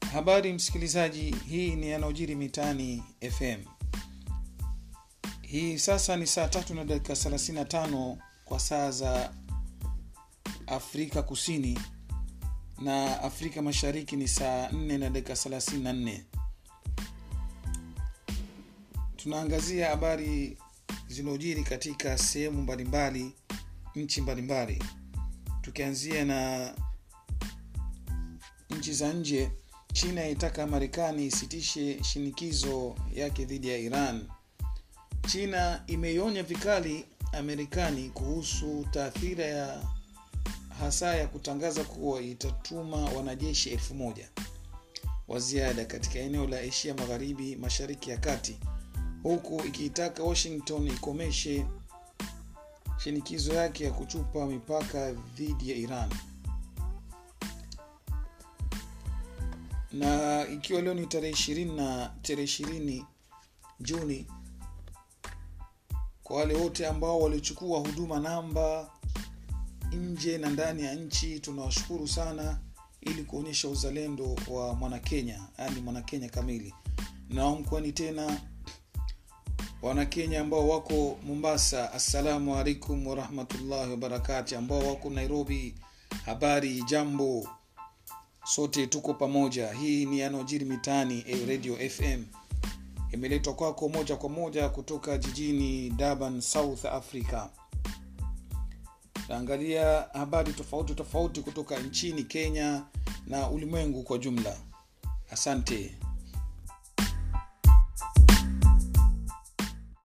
habari msikilizaji hii ni yanayojiri mitani fm hii sasa ni saa tatu na dakika 35 kwa saa za afrika kusini na afrika mashariki ni saa 4 na dakika 34 tunaangazia habari zilizojiri katika sehemu mbalimbali nchi mbalimbali tukianzia na nchi za nje china yaitaka marekani isitishe shinikizo yake dhidi ya iran china imeionya vikali amerikani kuhusu taathira ya hasa ya kutangaza kuwa itatuma wanajeshi elfu moja wa ziada katika eneo la asia magharibi mashariki ya kati huku ikiitaka washington ikomeshe shinikizo yake ya kuchupa mipaka dhidi ya iran na ikiwa leo ni tarehe ishirini na tarehe ishirini juni kwa wale wote ambao walichukua huduma namba nje na ndani ya nchi tunawashukuru sana ili kuonyesha uzalendo wa mwanakenya yaani mwanakenya kamili naomkwani tena wanakenya ambao wako mombasa assalamu alaikum warahmatullahi wabarakati ambao wako nairobi habari jambo sote tuko pamoja hii ni yanayojiri mitaani eh, radio fm imeletwa kwako moja kwa moja kutoka jijini durban south africa taangalia habari tofauti tofauti kutoka nchini kenya na ulimwengu kwa jumla asante